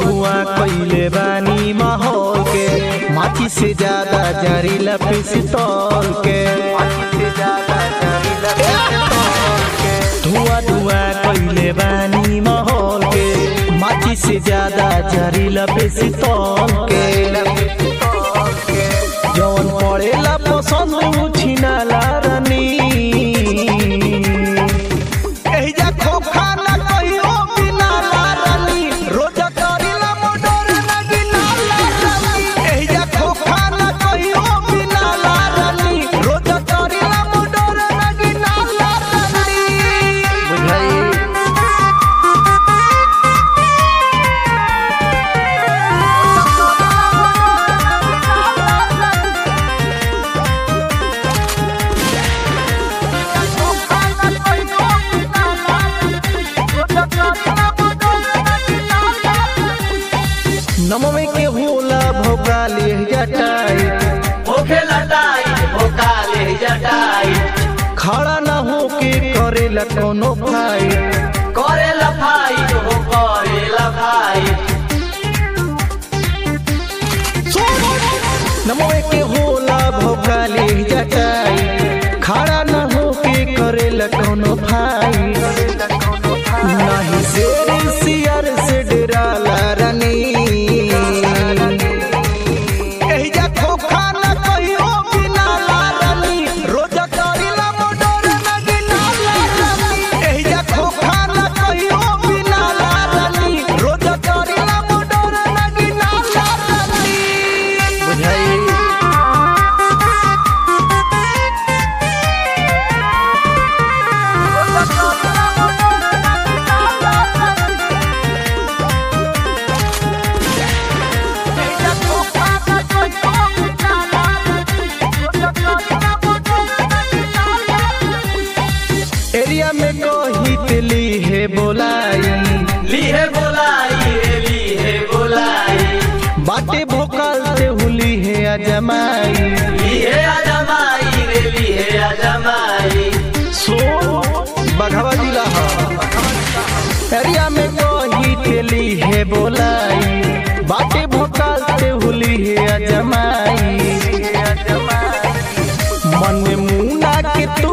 धुआं कइले बानी माहौल के माची से ज्यादा जहरीला पिस्तौल के धुआं धुआं कइले बानी माहौल के माची से ज्यादा जहरीला पिस्तौल के जौन पड़ेला पसंद उछिनाला रानी एहिजा खोखा ना कहियो बिना लारानी रोजा करिला मोडोर ना गिना लारानी एहिजा खोखा ना कहियो बिना लारानी रोजा करिला मोडोर ना गिना लारानी बुझाई नमवे के होला भोगाली जटाई होखे लटाई भोकाले जटाई खड़ा ना होके करेला कोनो भाई करे लफाई हो करे लफाई नमवे के होला भोगाली जटाई खड़ा ना होके करेला कोनो भाई नहीं शेर सियर से डराला रानी एहिजा खोखा ना कहियो बिना लारानी रोजा करिला मोडोर ना गिना लारानी एहिजा खोखा ना कहियो बिना लारानी रोजा करिला मोडोर ना गिना लारानी बुझाई एरिया में कही तिली है बोलाई लीहे बोलाई रे लीहे बोलाई बाटे भोकाल ते हुली है अजमाई लीहे अजमाई रे लीहे अजमाई सो बघवा जिला हा एरिया में कही तिली है बोलाई बाटे भोकाल ते हुली है अजमाई मन में मुना के तू